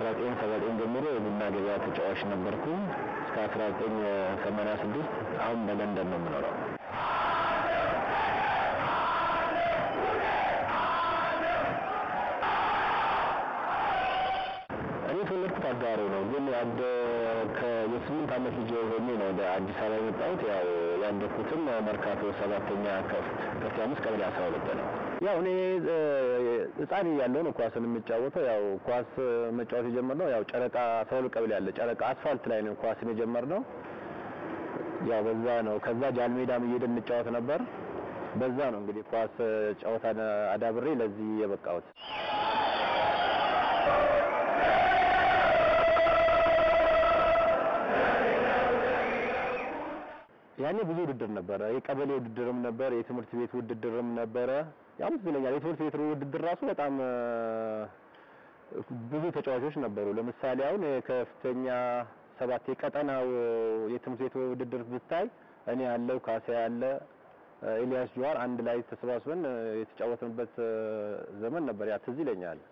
ከ1979 ጀምሮ የቡና ገበያ ተጫዋች ነበርኩ እስከ 1986 አሁን በለንደን ነው የምኖረው። እኔ የተወለድኩት አጋሮ ነው፣ ግን ያደ የስምንት ዓመት ልጅ ሆኜ ነው ወደ አዲስ አበባ የመጣሁት። ያው ያደግኩትም መርካቶ ሰባተኛ ከፍቴ አምስት ቀበሌ አስራ ሁለት ነው። ያው እኔ ህፃን እያለሁ ነው ኳስን የምጫወተው። ያው ኳስ መጫወት የጀመርነው ያው ጨረቃ አስራ ሁለት ቀበሌ አለ ጨረቃ አስፋልት ላይ ነው ኳስን የጀመርነው። ያው በዛ ነው። ከዛ ጃልሜዳም እየሄድን እንጫወት ነበር። በዛ ነው እንግዲህ ኳስ ጨዋታን አዳብሬ ለዚህ የበቃሁት። ያኔ ብዙ ውድድር ነበረ። የቀበሌ ውድድርም ነበር፣ የትምህርት ቤት ውድድርም ነበረ። ያው ይለኛል የትምህርት ቤት ውድድር ራሱ በጣም ብዙ ተጫዋቾች ነበሩ። ለምሳሌ አሁን የከፍተኛ ሰባት የቀጠናው የትምህርት ቤት ውድድር ብታይ እኔ ያለው ካሳ ያለ ኤልያስ ጀዋር አንድ ላይ ተሰባስበን የተጫወትንበት ዘመን ነበር። ያ ትዝ ይለኛል።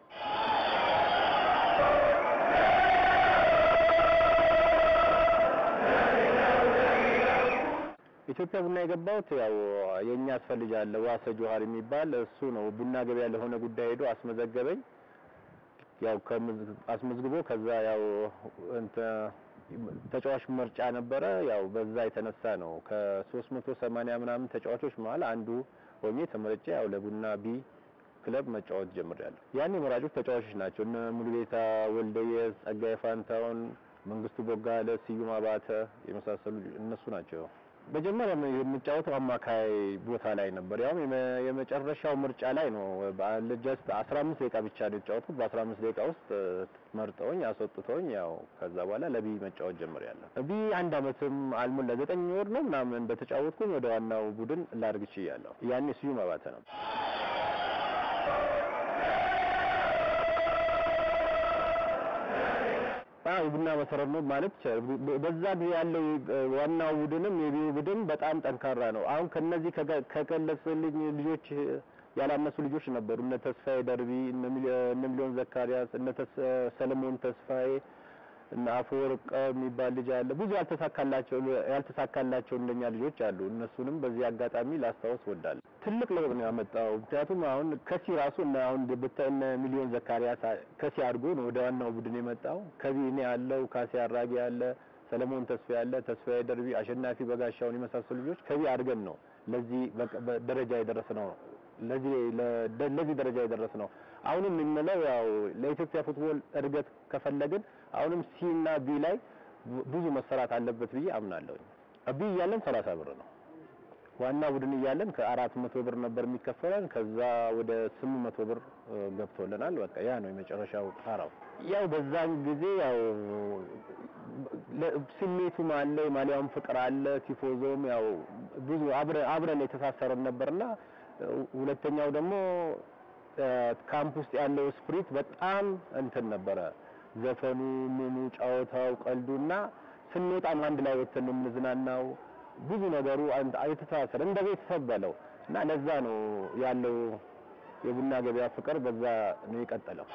ኢትዮጵያ ቡና የገባሁት ያው የኛ አስፈልጃለ ዋሰ ጆሃር የሚባል እሱ ነው ቡና ገበያ ለሆነ ጉዳይ ሄዶ አስመዘገበኝ። ያው አስመዝግቦ ከዛ ያው እንተ ተጫዋች ምርጫ ነበረ። ያው በዛ የተነሳ ነው ከ380 ምናምን ተጫዋቾች መሀል አንዱ ሆኜ ተመርጬ ያው ለቡና ቢ ክለብ መጫወት ጀምሬያለሁ። ያኔ መራጮች ተጫዋቾች ናቸው እነ ሙሉጌታ ወልደየስ፣ ጸጋዬ ፋንታውን፣ መንግስቱ ቦጋለ፣ ስዩም አባተ የመሳሰሉ እነሱ ናቸው። መጀመሪያ የምጫወተው አማካይ ቦታ ላይ ነበር። ያው የመጨረሻው ምርጫ ላይ ነው። ጀስት 15 ደቂቃ ብቻ ነው የተጫወትኩት። በ15 ደቂቃ ውስጥ መርጠውኝ አስወጥተውኝ ያው ከዛ በኋላ ለቢ መጫወት ጀምሬያለሁ። ቢ አንድ አመትም አልሞላ ዘጠኝ ወር ነው ምናምን በተጫወትኩኝ ወደ ዋናው ቡድን ላድርግ ችያለሁ። ያኔ ስዩም አባተ ነው። አዎ የቡና መሰረት ነው ማለት ይቻላል። በዛ ጊዜ ያለው ዋናው ቡድንም የቢዩ ቡድን በጣም ጠንካራ ነው። አሁን ከነዚህ ከገለጽልኝ ልጆች ያላነሱ ልጆች ነበሩ። እነ ተስፋዬ ደርቢ፣ እነ ሚሊዮን ዘካሪያስ፣ እነ ሰለሞን ተስፋዬ፣ እነ አፈወርቅ የሚባል ልጅ አለ። ብዙ ያልተሳካላቸው ያልተሳካላቸው እንደኛ ልጆች አሉ። እነሱንም በዚህ አጋጣሚ ላስታውስ ወዳለሁ። ትልቅ ለውጥ ነው ያመጣው። ምክንያቱም አሁን ከሲ ራሱ እና አሁን ብታይ እነ ሚሊዮን ዘካሪያስ ከሲ አድርጎ ነው ወደ ዋናው ቡድን የመጣው። ከዚህ እኔ ያለው ካሴ አራጌ ያለ፣ ሰለሞን ተስፋ ያለ፣ ተስፋዬ ደርቢ፣ አሸናፊ በጋሻውን የመሳሰሉ ልጆች ከዚህ አድርገን ነው ለዚህ ደረጃ የደረስ ነው ለዚህ ለዚህ ደረጃ የደረስ ነው። አሁንም የምንለው ያው ለኢትዮጵያ ፉትቦል እድገት ከፈለግን አሁንም ሲ እና ቢ ላይ ብዙ መሰራት አለበት ብዬ አምናለሁ። ቢ እያለን 30 ብር ነው ዋና ቡድን እያለን ከአራት መቶ ብር ነበር የሚከፈለን። ከዛ ወደ ስምንት መቶ ብር ገብቶልናል። በቃ ያ ነው የመጨረሻው ጣራው። ያው በዛን ጊዜ ያው ስሜቱም አለ፣ የማሊያውም ፍቅር አለ፣ ቲፎዞም ያው ብዙ አብረን የተሳሰረን ነበርና ሁለተኛው ደግሞ ካምፕ ውስጥ ያለው ስፕሪት በጣም እንትን ነበረ። ዘፈኑ፣ ምኑ፣ ጨዋታው፣ ቀልዱና ስንወጣም አንድ ላይ ወጥተን ነው የምንዝናናው። ብዙ ነገሩ የተሳሰረ እንደ ቤተሰብ በለው እና ለዛ ነው ያለው የቡና ገበያ ፍቅር በዛ ነው የቀጠለው።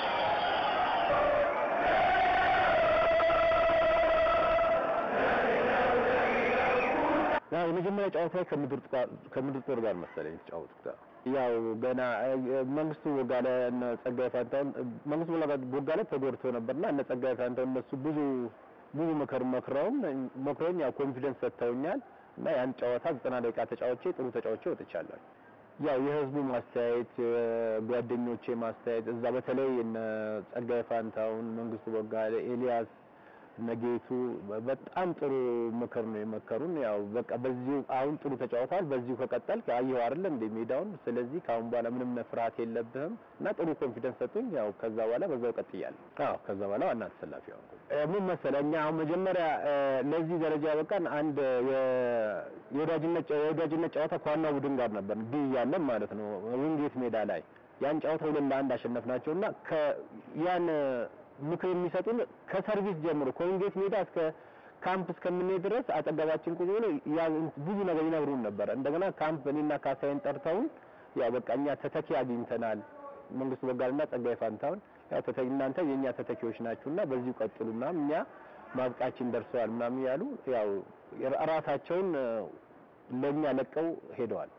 ያው የመጀመሪያ ጨዋታ ከምድር ከምድር ጦር ጋር መሰለኝ የተጫወትኩት። ያው ገና መንግስቱ ቦጋለ እና ጸጋዬ ፋንታውን መንግስቱ ቦጋለ ተጎድቶ ነበርና እነ ጸጋዬ ፋንታውን እነሱ ብዙ ብዙ ምክር መክረውም መክረውኝ ያው ኮንፊደንስ ሰጥተውኛል እና ያን ጨዋታ ዘጠና ደቂቃ ተጫውቼ ጥሩ ተጫውቼ ወጥቻለሁ። ያው የህዝቡ ማስተያየት፣ ጓደኞቼ ማስተያየት እዛ በተለይ እነ ጸጋዬ ፋንታውን፣ መንግስቱ ቦጋለ፣ ኤልያስ ነጌቱ በጣም ጥሩ ምክር ነው የመከሩን። ያው በቃ በዚሁ አሁን ጥሩ ተጫውተዋል፣ በዚሁ ከቀጠል አየሁ አይደል እንደ ሜዳውን። ስለዚህ ከአሁን በኋላ ምንም ፍርሃት የለብህም እና ጥሩ ኮንፊደንስ ሰጡኝ። ያው ከዛ በኋላ በዛው ቀጥያለሁ። አዎ ከዛ በኋላ ዋና ተሰላፊ ሆንኩ። ምን መሰለህ እኛ አሁን መጀመሪያ ለዚህ ደረጃ በቃን አንድ የወዳጅነት የወዳጅነት ጨዋታ ከዋናው ቡድን ጋር ነበር ቢ እያለን ማለት ነው ዊንጌት ሜዳ ላይ ያን ጨዋታ ሁለት ለአንድ አሸነፍናቸውና ያን ምክር የሚሰጡን ከሰርቪስ ጀምሮ ከዊንጌት ሜዳ እስከ ካምፕ እስከምንሄድ ድረስ አጠገባችን ቁጭ ብሎ ብዙ ነገር ይነግሩን ነበረ። እንደገና ካምፕ እኔና ካሳይን ጠርተውን ያው በቃ እኛ ተተኪ አግኝተናል መንግስቱ ቦጋለና ጸጋዬ ፋንታውን ያው ተተ እናንተ የኛ ተተኪዎች ናችሁና በዚሁ ቀጥሉና እኛ ማብቃችን ደርሰዋል ምናምን ያሉ ያው ራሳቸውን ለኛ ለቀው ሄደዋል።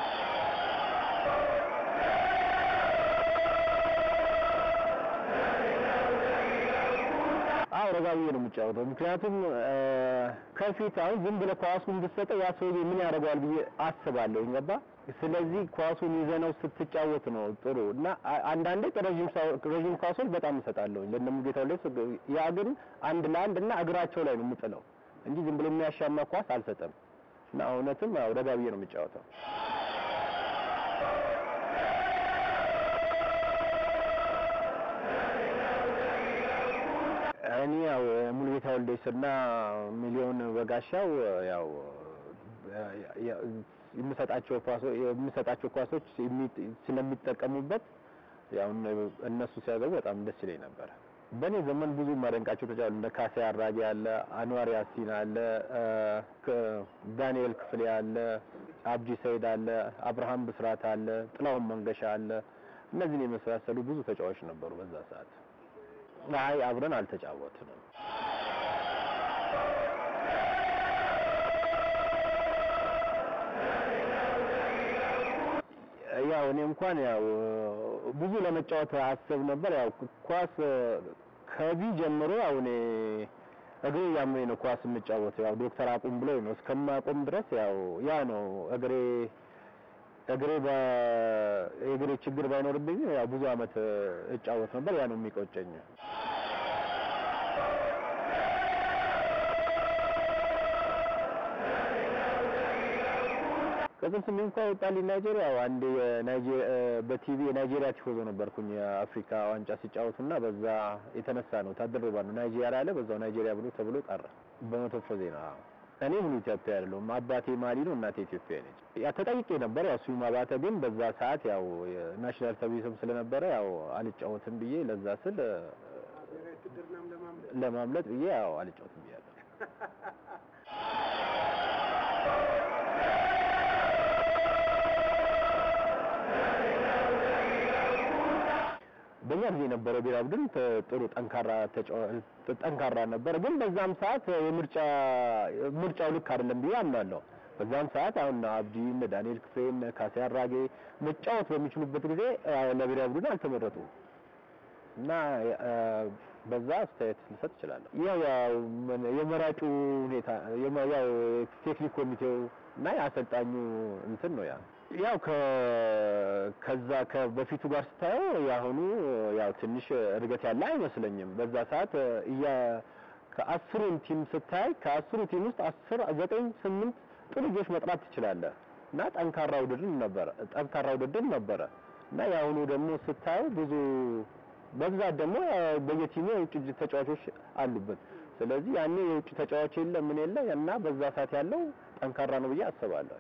አዎ ረጋ ብዬ ነው የምጫወተው። ምክንያቱም ከፊት አሁን ዝም ብለህ ኳሱን ብትሰጠው ያ ሰውዬ ምን ያደርገዋል ብዬ አስባለሁ። ገባ? ስለዚህ ኳሱን ይዘነው ስትጫወት ነው ጥሩ እና አንዳንዴ ረዥም ረዥም ኳሶች በጣም እሰጣለሁ ለነሙጌታው ላይ ያ ግን አንድ ለአንድ እና እግራቸው ላይ ነው የምጥለው እንጂ ዝም ብሎ የሚያሻማ ኳስ አልሰጠም። እና እውነትም ያው ረጋ ብዬ ነው የምጫወተው። እኔ ያው ሙሉጌታ ወልዴስና ሚሊዮን በጋሻው ያው የምሰጣቸው ኳሶች የምሰጣቸው ኳሶች ስለሚጠቀሙበት ያው እነሱ ሲያገቡ በጣም ደስ ይለኝ ነበር። በእኔ ዘመን ብዙ ማደንቃቸው ተጫዋቾች እንደ ካሴ አራጌ አለ፣ አንዋር ያሲን አለ፣ ዳንኤል ክፍሌ አለ፣ አብዲ ሰይድ አለ፣ አብርሃም ብስራት አለ፣ ጥላሁን መንገሻ አለ። እነዚህን የመሳሰሉ ብዙ ተጫዋቾች ነበሩ በዛ ሰዓት። አይ አብረን አልተጫወትንም። ያው እኔ እንኳን ያው ብዙ ለመጫወት አስብ ነበር። ያው ኳስ ከቢ ጀምሮ ያው እኔ እግሬ ያመኝ ነው ኳስ የምጫወተው። ያው ዶክተር አቁም ብሎኝ ነው እስከማቆም ድረስ ያው ያ ነው እግሬ እግሬ የእግሬ ችግር ባይኖርብኝ ያው ብዙ አመት እጫወት ነበር። ያ ነው የሚቆጨኝ። ቅጽል ስሜ እንኳን ወጣልኝ ናይጄሪያ። ያው አንዴ የናይጄሪያ በቲቪ የናይጄሪያ ቲፎዞ ነበርኩኝ የአፍሪካ ዋንጫ ሲጫወቱና በዛ የተነሳ ነው ታደረባ ነው ናይጄሪያ አለ በዛው ናይጄሪያ ብሎ ተብሎ ቀረ በመቶ ዜና እኔ ሙሉ ኢትዮጵያ አይደለሁም። አባቴ ማሊ ነው፣ እናቴ ኢትዮጵያ ነች። ያ ተጠይቄ ነበር። ያው ስዩም አባተ ግን በዛ ሰዓት ያው ናሽናል ሰርቪስም ስለነበረ ያው አልጫወትም ብዬ ለዛ ስል ለማምለጥ ብዬ ያው አልጫወትም ብያለሁ። በእኛ ጊዜ የነበረው ብሔራዊ ቡድን ጥሩ ጠንካራ ጠንካራ ነበር። ግን በዛም ሰዓት የምርጫ ምርጫው ልክ አይደለም ብዬ አምናለሁ። በዛም ሰዓት አሁን አብዲ እነ ዳንኤል ክፍሌ እነ ካሴ አራጌ መጫወት በሚችሉበት ጊዜ ለብሔራዊ ቡድን አልተመረጡም እና በዛ አስተያየት ልሰጥ እችላለሁ። ያው ያው የመራጩ ሁኔታ ያው ቴክኒክ ኮሚቴው እና የአሰልጣኙ እንትን ነው ያ ያው ከዛ ከበፊቱ ጋር ስታየው የአሁኑ ያው ትንሽ እድገት ያለ አይመስለኝም። በዛ ሰዓት እያ ከአስሩን ቲም ስታይ ከአስሩ ቲም ውስጥ አስር ዘጠኝ ስምንት ጥሩ ልጆች መጥራት ትችላለህ እና ጠንካራ ውድድር ነበረ ጠንካራ ውድድር ነበረ እና የአሁኑ ደግሞ ስታየው ብዙ በብዛት ደግሞ በየቲሙ የውጭ ተጫዋቾች አሉበት። ስለዚህ ያኔ የውጭ ተጫዋች የለ ምን የለ እና በዛ ሰዓት ያለው ጠንካራ ነው ብዬ አስባለሁ።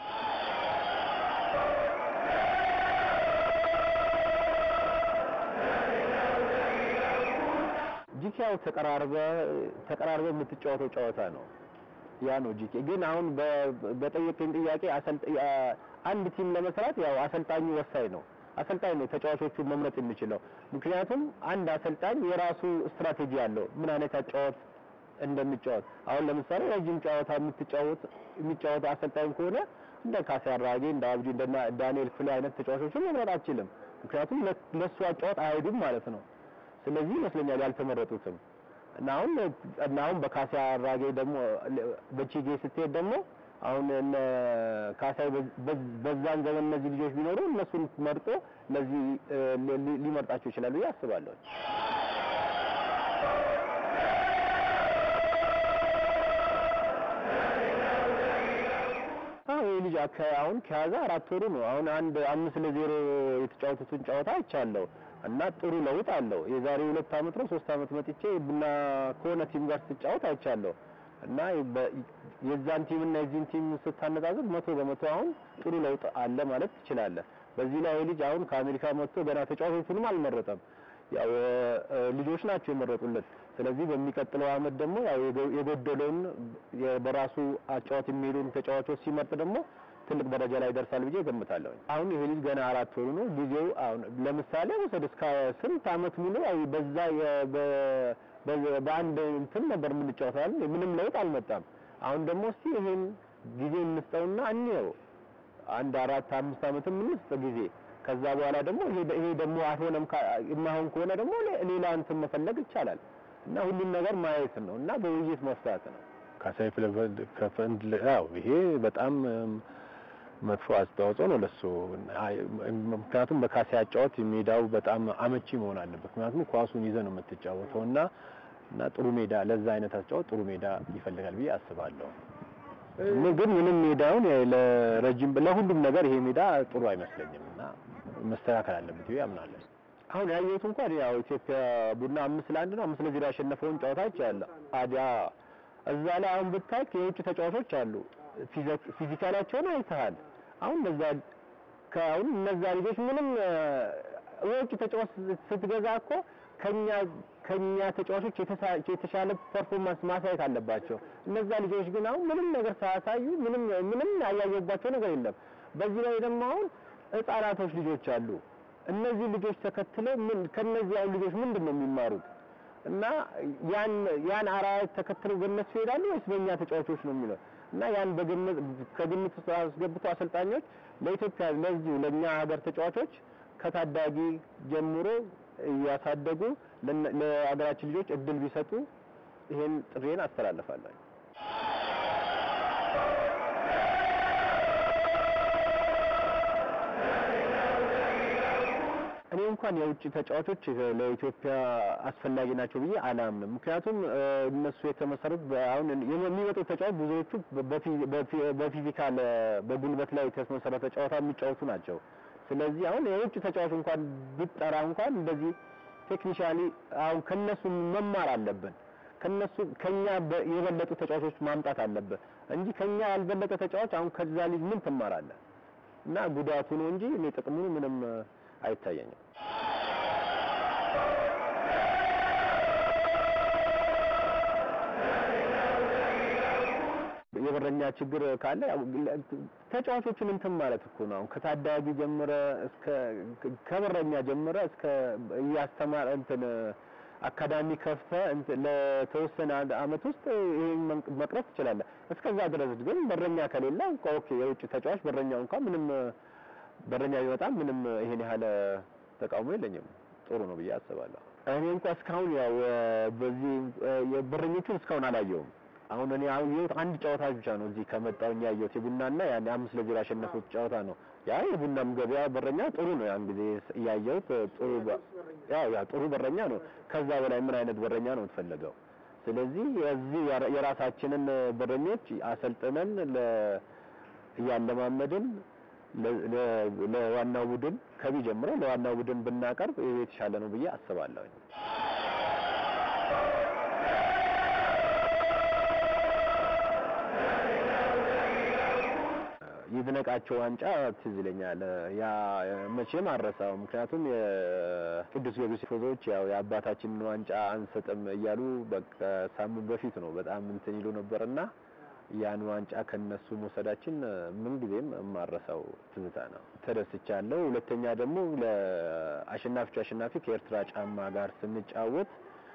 ጂኬ ያው ተቀራርበ ተቀራርበ የምትጫወተው ጨዋታ ነው። ያ ነው ጂኬ። ግን አሁን በጠየቀኝ ጥያቄ አንድ ቲም ለመስራት ያው አሰልጣኙ ወሳኝ ነው። አሰልጣኝ ነው ተጫዋቾቹን መምረጥ የሚችለው። ምክንያቱም አንድ አሰልጣኝ የራሱ ስትራቴጂ አለው፣ ምን አይነት አጫወት እንደሚጫወት። አሁን ለምሳሌ ረጅም ጨዋታ የምትጫወት የሚጫወት አሰልጣኝ ከሆነ እንደ ካሴ አራጌ፣ እንደ አብዲ፣ እንደ ዳንኤል ክፍሌ አይነት ተጫዋቾችን መምረጥ አችልም። ምክንያቱም ለሱ አጫወት አይሄዱም ማለት ነው። ስለዚህ ይመስለኛል ያልተመረጡትም እና አሁን እና አሁን በካሴ አራጌ ደግሞ በቺጌ ስትሄድ ደግሞ አሁን እነ ካሳይ በዛን ዘመን እነዚህ ልጆች ቢኖሩ እነሱን መርጦ ለዚህ ሊመርጣቸው ይችላል ብዬ አስባለሁ። አዎ ይህ ልጅ አሁን ከያዘ አራት ወሩ ነው። አሁን አንድ አምስት ለዜሮ የተጫወቱትን ጨዋታ አይቻለሁ እና ጥሩ ለውጥ አለው። የዛሬ ሁለት አመት ነው ሶስት አመት መጥቼ ቡና ከሆነ ቲም ጋር ስትጫወት አይቻለሁ እና የዛን ቲም እና የዚህን ቲም ስታነጻጽር መቶ በመቶ አሁን ጥሩ ለውጥ አለ ማለት ትችላለህ። በዚህ ላይ ልጅ አሁን ከአሜሪካ መጥቶ ገና ተጫዋቾቹንም አልመረጠም። ያው ልጆች ናቸው የመረጡለት። ስለዚህ በሚቀጥለው አመት ደግሞ ያው የጎደለውን በራሱ አጫዋት የሚሄዱን ተጫዋቾች ሲመርጥ ደግሞ ትልቅ ደረጃ ላይ ይደርሳል ብዬ ገምታለሁ። አሁን ይሄ ልጅ ገና አራት ወሩ ነው። ጊዜው አሁን ለምሳሌ ወሰድ እስከ ስንት አመት ሙሉ ያው በዛ በአንድ እንትን ነበር የምንጫወተው አይደል? ምንም ለውጥ አልመጣም። አሁን ደግሞ እስቲ ይሄን ጊዜ እንስጠውና እንየው አንድ አራት አምስት አመትም እንስጥ ጊዜ ከዛ በኋላ ደግሞ ይሄ ይሄ ደግሞ አልሆነም የማይሆን ከሆነ ደግሞ ሌላ እንትን መፈለግ ይቻላል እና ሁሉም ነገር ማየት ነው እና በውይይት መፍታት ነው። ካሳይ ከፈንድ ያው ይሄ በጣም መጥፎ አስተዋጽኦ ነው ለሱ። ምክንያቱም በካሳይ አጫወት ሜዳው በጣም አመቺ መሆን አለበት። ምክንያቱም ኳሱን ይዘህ ነው የምትጫወተው እና እና ጥሩ ሜዳ ለዛ አይነት አጫወት ጥሩ ሜዳ ይፈልጋል ብዬ አስባለሁ። ግን ምንም ሜዳውን ለረጅም ለሁሉም ነገር ይሄ ሜዳ ጥሩ አይመስለኝም እና መስተካከል አለበት ብዬ አምናለሁ። አሁን ያየሁት እንኳን ያው ኢትዮጵያ ቡና አምስት ለአንድ ነው አምስት ለዜሮ ያሸነፈውን ጨዋታ አይቻለሁ። አዲያ እዛ ላይ አሁን ብታይ የውጭ ተጫዋቾች አሉ። ፊዚካላቸውን አይተሃል። አሁን እነዛ ከአሁን እነዛ ልጆች ምንም የውጭ ተጫዋች ስትገዛ እኮ ከኛ ከኛ ተጫዋቾች የተሻለ ፐርፎርማንስ ማሳየት አለባቸው። እነዛ ልጆች ግን አሁን ምንም ነገር ሳያሳዩ ምንም ምንም ያያየባቸው ነገር የለም። በዚህ ላይ ደግሞ አሁን ህጻናቶች ልጆች አሉ። እነዚህ ልጆች ተከትለው ምን ከነዚህ አሁን ልጆች ምንድን ነው የሚማሩት? እና ያን ያን አርአያ ተከትለው በእነሱ ይሄዳሉ ወይስ በእኛ ተጫዋቾች ነው የሚለው እና ያን በግምት ከግምት ውስጥ አስገብቶ አሰልጣኞች ለኢትዮጵያ ለዚሁ ለእኛ ሀገር ተጫዋቾች ከታዳጊ ጀምሮ እያሳደጉ ለሀገራችን ልጆች እድል ቢሰጡ ይሄን ጥሬን አስተላልፋለሁ። እኔ እንኳን የውጭ ተጫዋቾች ለኢትዮጵያ አስፈላጊ ናቸው ብዬ አላምንም። ምክንያቱም እነሱ የተመሰሩት አሁን የሚመጡት ተጫዋች ብዙዎቹ በፊዚካል በጉልበት ላይ የተመሰረተ ጨዋታ የሚጫወቱ ናቸው። ስለዚህ አሁን የውጭ ተጫዋች እንኳን ብጠራ እንኳን እንደዚህ ቴክኒሻሊ አሁን ከነሱ መማር አለብን። ከነሱ ከኛ የበለጡ ተጫዋቾች ማምጣት አለብን እንጂ ከኛ ያልበለጠ ተጫዋች አሁን ከዛ ልጅ ምን ትማራለህ? እና ጉዳቱ ነው እንጂ እኔ ጥቅሙ ምንም አይታየኝም። የበረኛ ችግር ካለ ተጫዋቾችን እንትን ማለት እኮ ነው። አሁን ከታዳጊ ጀምረ እስከ ከበረኛ ጀምረ እስከ እያስተማር እንትን አካዳሚ ከፍተ ለተወሰነ አመት ውስጥ ይሄን መቅረፍ ትችላለህ። እስከዛ ድረስ ግን በረኛ ከሌለ ኦኬ፣ የውጭ ተጫዋች በረኛው እንኳን ምንም በረኛ ቢመጣም ምንም ይሄን ያህል ተቃውሞ የለኝም። ጥሩ ነው ብዬ አስባለሁ። እኔ እንኳን እስካሁን ያው በዚህ የበረኞቹን እስካሁን አላየውም። አሁን እኔ ያየሁት አንድ ጨዋታ ብቻ ነው እዚህ ከመጣሁኝ ያየሁት የቡናና ያን አምስት ለዜሮ ያሸነፉት ጨዋታ ነው። ያ የቡናም ገበያ በረኛ ጥሩ ነው። ያን ጊዜ ያየሁት ጥሩ ያው ያ ጥሩ በረኛ ነው። ከዛ በላይ ምን አይነት በረኛ ነው የምትፈልገው? ስለዚህ የዚህ የራሳችንን በረኞች አሰልጥነን እያለማመድን ለዋናው ቡድን ከቢ ጀምሮ ለዋናው ቡድን ብናቀርብ የተሻለ ነው ብዬ አስባለሁ። ይድነቃቸው ዋንጫ ትዝ ይለኛል። ያ መቼም አረሳው። ምክንያቱም የቅዱስ ጊዮርጊስ ፎዞች ያው የአባታችንን ዋንጫ አንሰጥም እያሉ በቃ ሳምንት በፊት ነው በጣም እንትን ይሉ ነበርና ያን ዋንጫ ከነሱ መውሰዳችን ምን ጊዜም የማረሳው ትዝታ ነው። ተደስቻለሁ። ሁለተኛ ደግሞ ለአሸናፊዎች አሸናፊ ከኤርትራ ጫማ ጋር ስንጫወት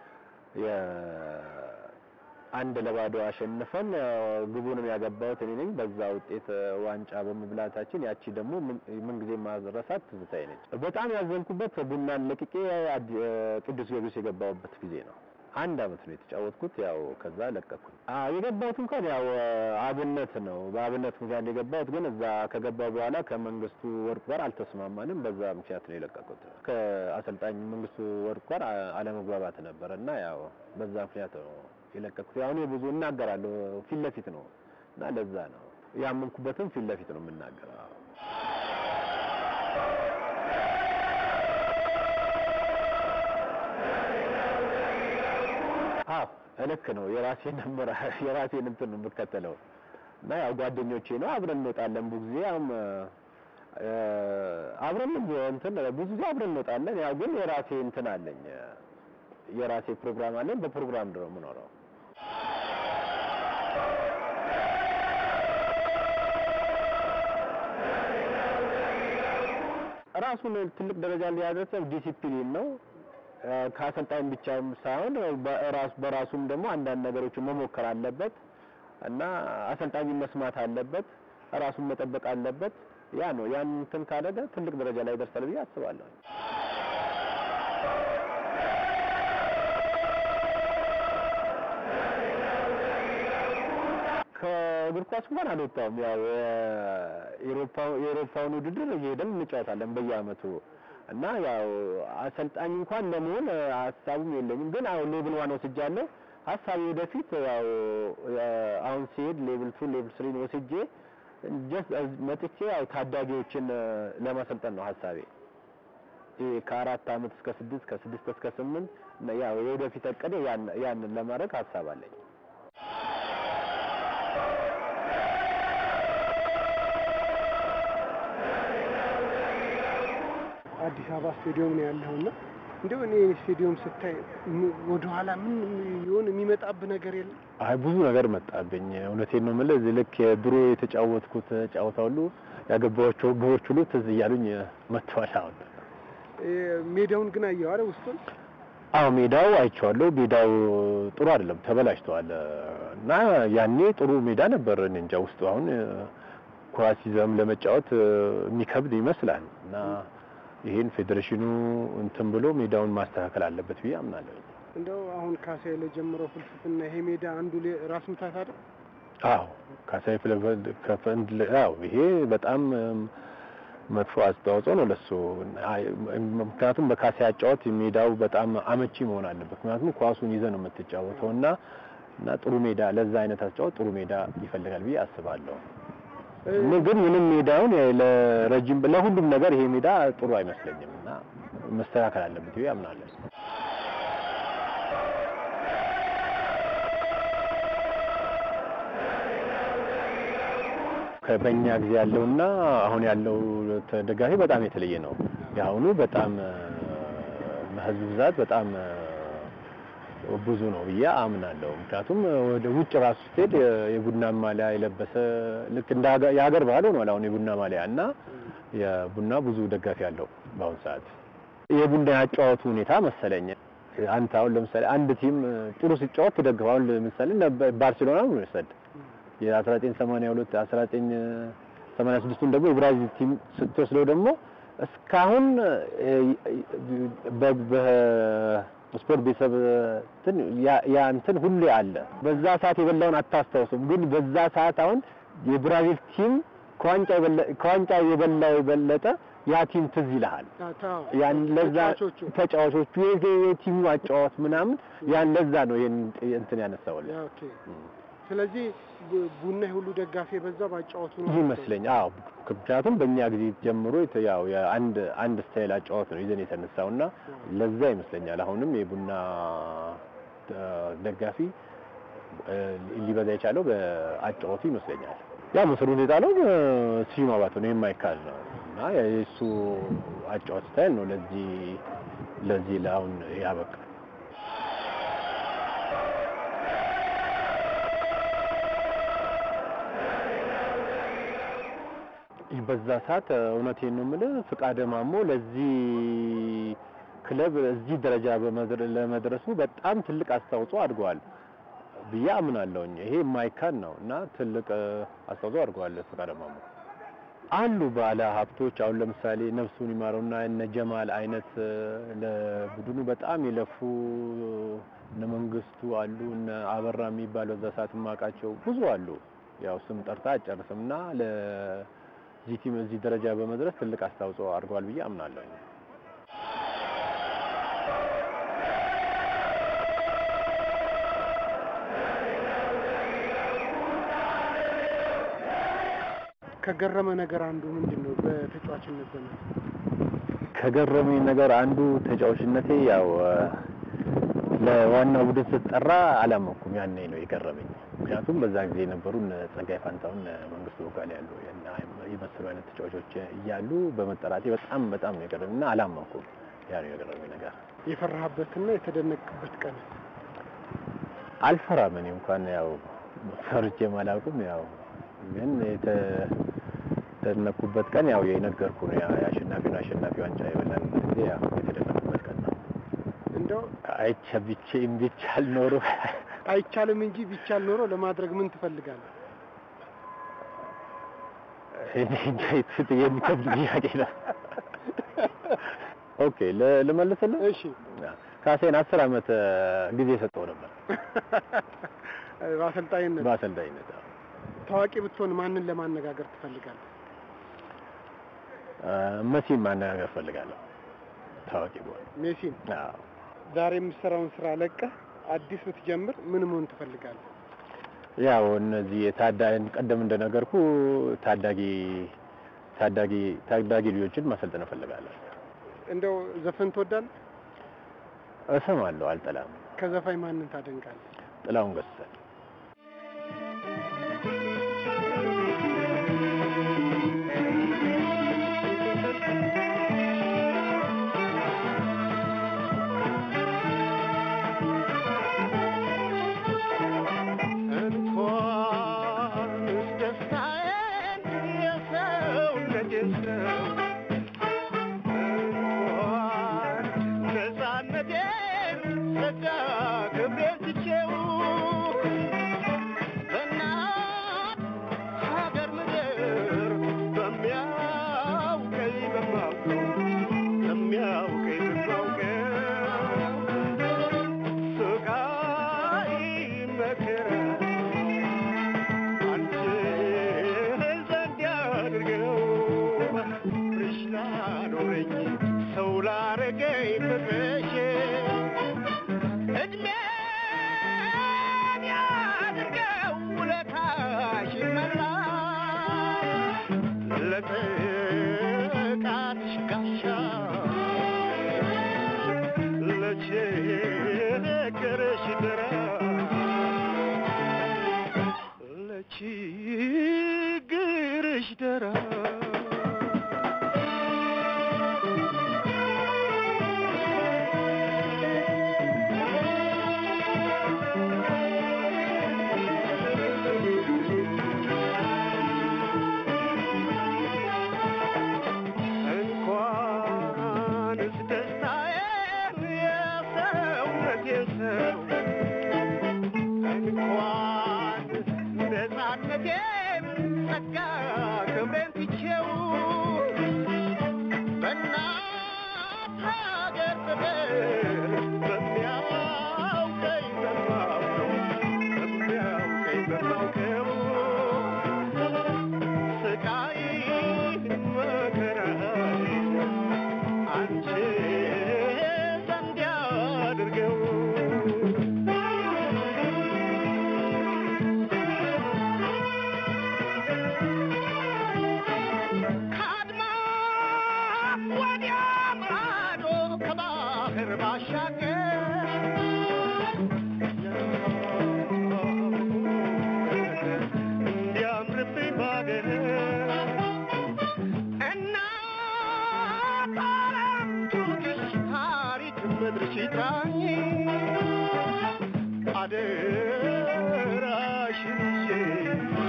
አንድ ለባዶ አሸንፈን ግቡንም ያገባሁት እኔ ነኝ። በዛ ውጤት ዋንጫ በመብላታችን ያቺ ደግሞ ምን ጊዜ ማረሳት ትዝታዬ ነች። በጣም ያዘንኩበት ቡናን ለቅቄ ቅዱስ ጊዮርጊስ የገባሁበት ጊዜ ነው። አንድ አመት ነው የተጫወትኩት። ያው ከዛ ለቀኩኝ። አዎ የገባሁት እንኳን ያው አብነት ነው። በአብነት ምክንያት የገባሁት ግን እዛ ከገባ በኋላ ከመንግስቱ ወርቅ ጋር አልተስማማንም። በዛ ምክንያት ነው የለቀኩት። ከአሰልጣኝ መንግስቱ ወርቅ ጋር አለመግባባት ነበረ እና ያው በዛ ምክንያት ነው የለቀኩት። ያው እኔ ብዙ እናገራለሁ ፊት ለፊት ነው እና ለዛ ነው ያመንኩበትም ፊት ለፊት ነው የምናገረው። አዎ ልክ ነው። የራሴን ነበር የራሴን እንትን ነው የምከተለው እና ያው ጓደኞቼ ነው አብረን እንወጣለን ብዙ ጊዜ ያውም አብረን እንትን ብዙ ጊዜ አብረን እንወጣለን። ያው ግን የራሴ እንትን አለኝ የራሴ ፕሮግራም አለኝ። በፕሮግራም ነው የምኖረው። ራሱን ትልቅ ደረጃ ሊያደርሰው ዲሲፕሊን ነው። ከአሰልጣኝ ብቻም ሳይሆን በራሱ በራሱም ደግሞ አንዳንድ ነገሮችን መሞከር አለበት እና አሰልጣኝ መስማት አለበት፣ ራሱን መጠበቅ አለበት። ያ ነው ያን እንትን ካደረገ ትልቅ ደረጃ ላይ ይደርሳል ብዬ አስባለሁ። ከእግር ኳስ እንኳን አልወጣሁም። ያው የአውሮፓውን ውድድር እየሄድን እንጫወታለን በየአመቱ እና ያው አሰልጣኝ እንኳን ለመሆን ሀሳቡም የለኝም። ግን አሁን ሌቭል ዋን ወስጃለሁ። ሀሳቤ ወደፊት ያው አሁን ሲሄድ ሌቭል ቱ ሌቭል ስሪን ወስጄ ጀስት መጥቼ ያው ታዳጊዎችን ለማሰልጠን ነው ሀሳቤ። ከአራት አመት እስከ ስድስት ከስድስት እስከ ስምንት ያው የወደፊት እቅዴ ያንን ለማድረግ ሀሳብ አለኝ። አዲስ አበባ ስቴዲየም ነው ያለውና እንደው እኔ ስቴዲየም ስታይ ወደ ኋላ ምን ይሆን የሚመጣብህ ነገር የለም? አይ ብዙ ነገር መጣብኝ። እውነቴን ነው የምልህ። እዚህ ልክ ድሮ የተጫወትኩት ጨዋታ ሁሉ ያገባኋቸው ግቦች ሁሉ ትዝ እያሉኝ መጥተዋል። አሁን ሜዳውን ግን አየኸው አይደል? ውስጡን አዎ፣ ሜዳው አይቼዋለሁ። ሜዳው ጥሩ አይደለም፣ ተበላሽተዋል። እና ያኔ ጥሩ ሜዳ ነበር። እኔ እንጃ ውስጡ አሁን ኳስ ይዘም ለመጫወት የሚከብድ ይመስላል እና ይሄን ፌዴሬሽኑ እንትን ብሎ ሜዳውን ማስተካከል አለበት ብዬ አምናለሁ። እንደው አሁን ካሳዬ ለጀመረው ፍልስፍና ይሄ ሜዳ አንዱ ራስ ምታት አይደል? አዎ ካሳዬ ከፈንድ አዎ ይሄ በጣም መጥፎ አስተዋጽኦ ነው ለሱ። ምክንያቱም በካሳዬ አጫወት ሜዳው በጣም አመቺ መሆን አለበት። ምክንያቱም ኳሱን ይዘህ ነው የምትጫወተው እና እና ጥሩ ሜዳ ለዛ አይነት አጫወት ጥሩ ሜዳ ይፈልጋል ብዬ አስባለሁ። እኔ ግን ምንም ሜዳውን ለረጅም ለሁሉም ነገር ይሄ ሜዳ ጥሩ አይመስለኝም እና መስተካከል አለበት ብዬ አምናለሁ። በእኛ ጊዜ ያለውና አሁን ያለው ተደጋፊ በጣም የተለየ ነው። የአሁኑ በጣም በህዝብ ብዛት በጣም ብዙ ነው ብዬ አምናለሁ። ምክንያቱም ወደ ውጭ ራሱ ስትሄድ የቡና ማሊያ የለበሰ ልክ እንደ የሀገር ባህል ሆኗል አሁን የቡና ማሊያ እና የቡና ብዙ ደጋፊ አለው በአሁኑ ሰዓት። የቡና ያጫወቱ ሁኔታ መሰለኝ አንተ አሁን ለምሳሌ አንድ ቲም ጥሩ ሲጫወት ትደግፈው። አሁን ለምሳሌ ባርሴሎና ነው የሚወሰድ የ1982 1986ቱን ደግሞ የብራዚል ቲም ስትወስደው ደግሞ እስካሁን ስፖርት ቤተሰብ እንትን ያ እንትን ሁሌ አለ። በዛ ሰዓት የበላውን አታስታውስም፣ ግን በዛ ሰዓት አሁን የብራዚል ቲም ከዋንጫ የበላው የበለጠ ያ ቲም ትዝ ይልሃል። ያን ለዛ ተጫዋቾቹ የቲሙ አጫዋት ምናምን ያን ለዛ ነው ይሄን እንትን ያነሳውልህ። ኦኬ። ስለዚህ ቡና ሁሉ ደጋፊ የበዛ ባጫወቱ ነው ይመስለኝ። አዎ ምክንያቱም በእኛ ጊዜ ጀምሮ ያው የአንድ አንድ ስታይል አጫወት ነው ይዘን የተነሳውና ለዛ ይመስለኛል አሁንም የቡና ደጋፊ ሊበዛ የቻለው በአጫወቱ ይመስለኛል። ያ መሰሩን የጣለው ስዩም አባተ ነው የማይካድ ነው እና የእሱ አጫወት ስታይል ነው ለዚህ ለዚህ ለአሁን ያበቃ በዛ ሰዓት እውነቴን ነው የምልህ ፍቃደ ማሞ ለዚህ ክለብ እዚህ ደረጃ ለመድረሱ በጣም ትልቅ አስተዋጽኦ አድርገዋል ብዬ አምናለሁኝ። ይሄ የማይካድ ነው እና ትልቅ አስተዋጽኦ አድርገዋል ፍቃደ ማሞ። አሉ ባለ ሀብቶች አሁን ለምሳሌ ነፍሱን ይማረውና እነ ጀማል አይነት ለቡድኑ በጣም የለፉ እነ መንግስቱ አሉ፣ እነ አበራ የሚባል በዛ ሰዓት የማውቃቸው ብዙ አሉ። ያው ስም ጠርታ አጨርስም እና ለዚህ ቲም እዚህ ደረጃ በመድረስ ትልቅ አስተዋጽኦ አድርገዋል ብዬ አምናለሁ። ከገረመ ነገር አንዱ ምንድን ነው? በተጫዋችነት ዘመን ከገረመኝ ነገር አንዱ ተጫዋችነቴ ያው ለዋናው ቡድን ስትጠራ አላመኩም። ያኔ ነው የገረመኝ። ምክንያቱም በዛ ጊዜ የነበሩ እነ ጸጋይ ፋንታውን፣ መንግስቱ ቦጋሌ ያሉ የመሰሉ አይነት ተጫዋቾች እያሉ በመጠራቴ በጣም በጣም ነው የገረመኝ እና አላመኩም። ያ ነው የገረመኝ ነገር። የፈራህበትና የተደነቅበት ቀን? አልፈራም። እኔ እንኳን ያው ፈርቼም አላውቅም። ያው ግን የተደነኩበት ቀን ያው የነገርኩ ነው። ያ የአሸናፊውን አሸናፊ ዋንጫ የበላን ጊዜ ያው የተደነኩበት ቀን ነው። እንደው አይቻ ቢቼም ቢቻል ኖሮ አይቻልም እንጂ ቢቻል ኖሮ ለማድረግ ምን ትፈልጋለህ? እኔ እንጃ የት የሚከብድ ጥያቄ ነው። ኦኬ ል- ልመልስልህ። እሺ ካሴን አስር አመት ጊዜ ሰጠው ነበር በአሰልጣኝነት በአሰልጣኝነት። አዎ። ታዋቂ ብትሆን ማንን ለማነጋገር ትፈልጋለህ? መሲን ማነጋገር ፈልጋለሁ ታዋቂ በሆነ ሜሲን አዎ። ዛሬ የምትሰራውን ስራ ለቀህ አዲስ ብትጀምር ምን መሆን ትፈልጋለህ? ያው እነዚህ የታዳጊ ቀደም እንደነገርኩ ታዳጊ ታዳጊ ታዳጊ ልጆችን ማሰልጠን እፈልጋለሁ። እንደው ዘፈን ትወዳለህ? እሰማለሁ፣ አልጠላም። ከዘፋኝ ማንን ታደንቃለህ? ጥላሁን ገሰሰ እንኳንስ ደስታዬን የሰውነቴን ሰው እንኳን ነፃነቴን ጸጋ ክብሬን ትቼው በእናት ሀገር ምድር በሚያውቀኝ በማውቀው በሚያውቀኝ በማውቀው ስቃይ መከራ አንቺ ዘንድ ያድርገው ፍቅርሽ ላኖረኝ ሰው ላረገኝ ፍቅርሽ እድሜን ያድርገው ውለታሽ ይመላል ለጥቃትሽ ጋሻ ለችግርሽ ድረስ ለችግርሽ ደራ እንኳንስ ደስታዬን የሰውነቴን ሰው እንኳን ነፃነቴን ጸጋ ክብሬን ትቼው በእናት ሀገር ፍቅር በሚያውቀኝ በማውቀው በሚያውቀኝ በማውቀው ስቃይ መከራይ አንቺ ዘንድ ያድርገው ከአድማስ ወዲያ ማዶ ከባህር ባሻገር እንዲያምርብኝ ባገር እናት ዓለም ትውቅሽ ታሪክ ምድርሽ ይጥራኝ አደራሽን ይዤ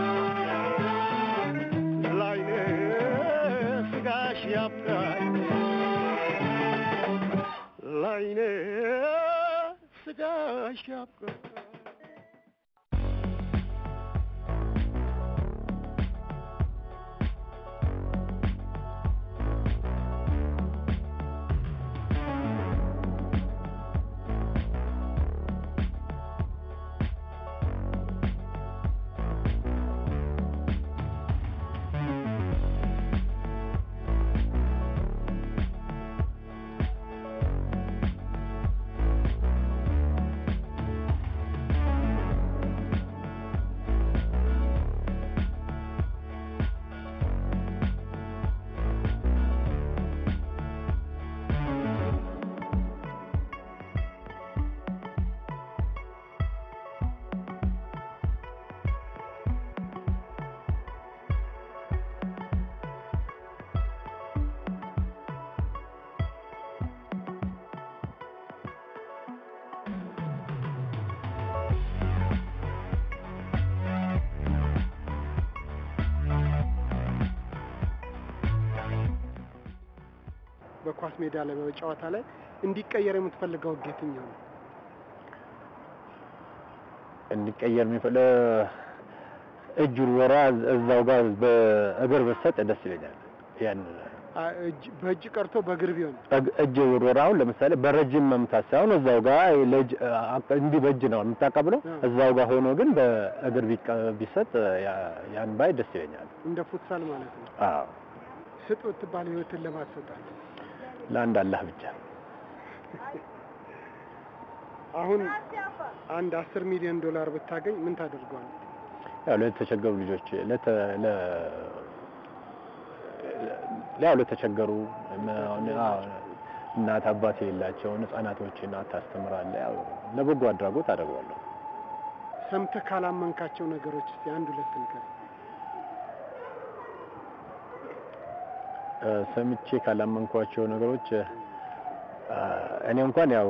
ላይነ ስጋሽ ያብቃኝ ላይነ ስጋሽ ያብቃኝ በኳስ ሜዳ ላይ በጨዋታ ላይ እንዲቀየር የምትፈልገው ህግ የትኛው ነው? እንዲቀየር የሚፈለ እጅ ውርወራ እዛው ጋር በእግር ብሰጥ ደስ ይለኛል። ያን አ- እጅ- በእጅ ቀርቶ በእግር ቢሆን እግ- እጅ ውርወራውን ለምሳሌ በረጅም መምታት ሳይሆን እዛው ጋር ለእጅ አ- እንዲህ በእጅ ነው የምታቀብለው። አዎ። እዛው ጋር ሆኖ ግን በእግር ቢቀ- ቢሰጥ ያ- ያን ባይ ደስ ይለኛል። እንደ ፉትሳል ማለት ነው። አዎ ስጥ ብትባል ህይወትን ለማሰጣት ለአንድ አላህ ብቻ አሁን አንድ አስር ሚሊዮን ዶላር ብታገኝ ምን ታደርገዋል? ያው ለተቸገሩ ልጆች ለተ ለ ያው ለተቸገሩ አሁን አዎ፣ እናት አባት የሌላቸውን ህጻናቶችን ታስተምራለህ። ያው ለበጎ አድራጎት አደርገዋለሁ። ሰምተህ ካላመንካቸው ነገሮች እስቲ አንድ ሁለት ንገር። እ፣ ሰምቼ ካላመንኳቸው ነገሮች እ፣ እኔ እንኳን ያው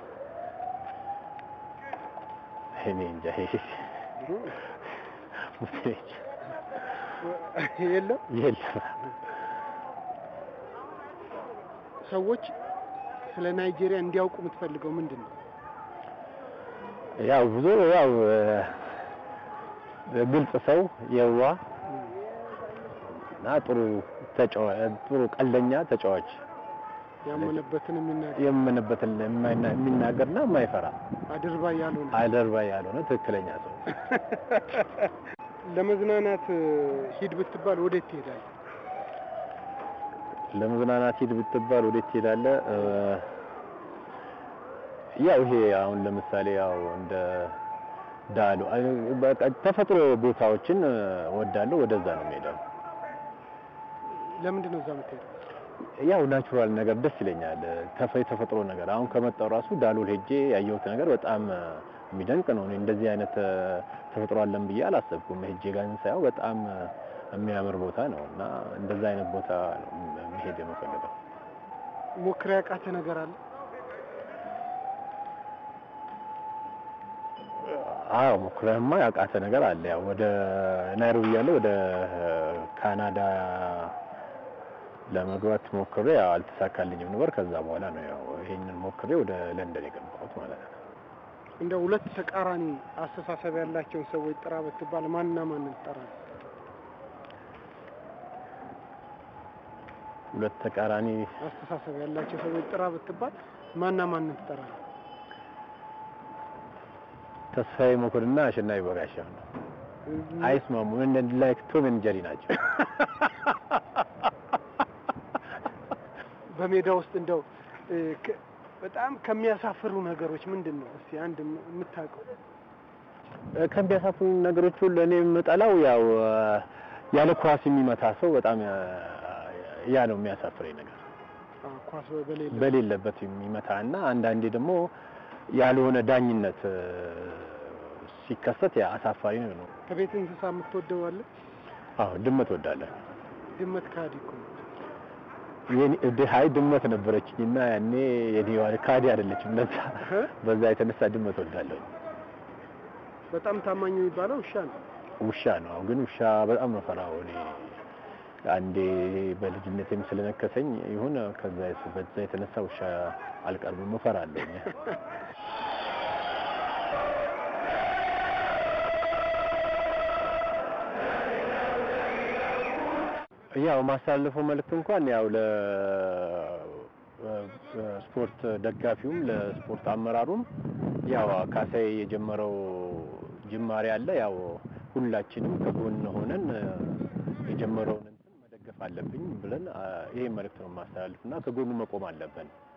እኔ እንጃ ይሄ ሙስሊም የለም የለም ሰዎች ስለ ናይጄሪያ እንዲያውቁ የምትፈልገው ምንድን ነው? ያው ብዙ ያው እ፣ ግልጽ ሰው የዋ እና ጥሩ ተጫዋ- ጥሩ ቀልደኛ ተጫዋች ያመነበትን የሚናገር የምንበትን የማይና- የሚናገርና የማይፈራ አድርባይ ያልሆነ አደርባይ ያልሆነ ትክክለኛ ሰው ለመዝናናት እ፣ ሂድ ብትባል ወዴት ትሄዳለህ? ለመዝናናት ሂድ ብትባል ወዴት ትሄዳለህ? እ፣ ያው ይሄ አሁን ለምሳሌ ያው እንደ ዳሉ አይ፣ በቃ ተፈጥሮ ቦታዎችን እ፣ ወዳለሁ ወደዛ ነው የምሄደው። ለምንድን ነው እዛ የምትሄደው? ያው ናቹራል ነገር ደስ ይለኛል። ተፈ የተፈጥሮ ነገር አሁን ከመጣው ራሱ ዳሎል ሄጄ ያየሁት ነገር በጣም እ፣ የሚደንቅ ነው። እኔ እንደዚህ አይነት እ፣ ተፈጥሮ አለን ብዬ አላሰብኩም። ሄጄ ጋር ሳየው በጣም እ፣ የሚያምር ቦታ ነው እና እንደዛ አይነት ቦታ ነው መሄድ የምፈልገው። ሞክሬ ያቃተ ነገር አለ? አዎ ሞክረህማ ያቃተ ነገር አለ። ያው ወደ ናይሮቢ ያለ ወደ ካናዳ ለመግባት ሞክሬ ያው አልተሳካልኝም ነበር። ከዛ በኋላ ነው ያው ይሄንን ሞክሬ ወደ ለንደን የገባሁት ማለት ነው። እንደ ሁለት ተቃራኒ አስተሳሰብ ያላቸውን ሰዎች ጥራ ብትባል ማንና ማንን ትጠራለህ? ሁለት ተቃራኒ አስተሳሰብ ያላቸው ሰዎች ጥራ ብትባል ማንና ማንን ትጠራለህ? ተስፋዬ መኮንንና አሸናፊ በጋሻው ነው። አይስማሙም። እንደ ላይክ ቶም ኤንድ ጀሪ ናቸው። በሜዳ ውስጥ እንደው እ፣ ከ- በጣም ከሚያሳፍሩ ነገሮች ምንድን ነው? እስቲ አንድ የም- የምታውቀው እ፣ ከሚያሳፍሩ ነገሮች ሁሉ እኔ የምጠላው ያው እ፣ ያለ ኳስ የሚመታ ሰው በጣም እ፣ ያ ነው የሚያሳፍረኝ ነገር አ፣ ኳስ በሌለ በሌለበት የሚመታ እና አንዳንዴ ደግሞ ያልሆነ ዳኝነት እ፣ ሲከሰት ያ አሳፋሪ ነው። ከቤት እንስሳ የምትወደው አለ? አዎ ድመት ወዳለሁ። ድመት ካዲ እኮ ነው። የኔ ድሃይ ድመት ነበረችኝ እና ያኔ የኔ ካዲ አይደለችም። ለዛ እ? በዛ የተነሳ ድመት ወዳለሁ። በጣም ታማኝ የሚባለው ውሻ ነው። ውሻ ነው ግን ውሻ በጣም ነው ፈራው እኔ አንዴ በልጅነቴም ስለነከሰኝ ይሁን ከዛ በዛ የተነሳ ውሻ አልቀርብም እፈራለሁ። ያው ማስተላለፈው መልእክት እንኳን ያው ለ ስፖርት ደጋፊውም ለስፖርት አመራሩም ያው ካሳዬ የጀመረው ጅማሬ አለ። ያው ሁላችንም ከጎን ሆነን እ፣ የጀመረውን እንትን መደገፍ አለብኝ ብለን አ፣ ይሄ መልእክት ነው የማስተላልፍና ከጎኑ መቆም አለብን።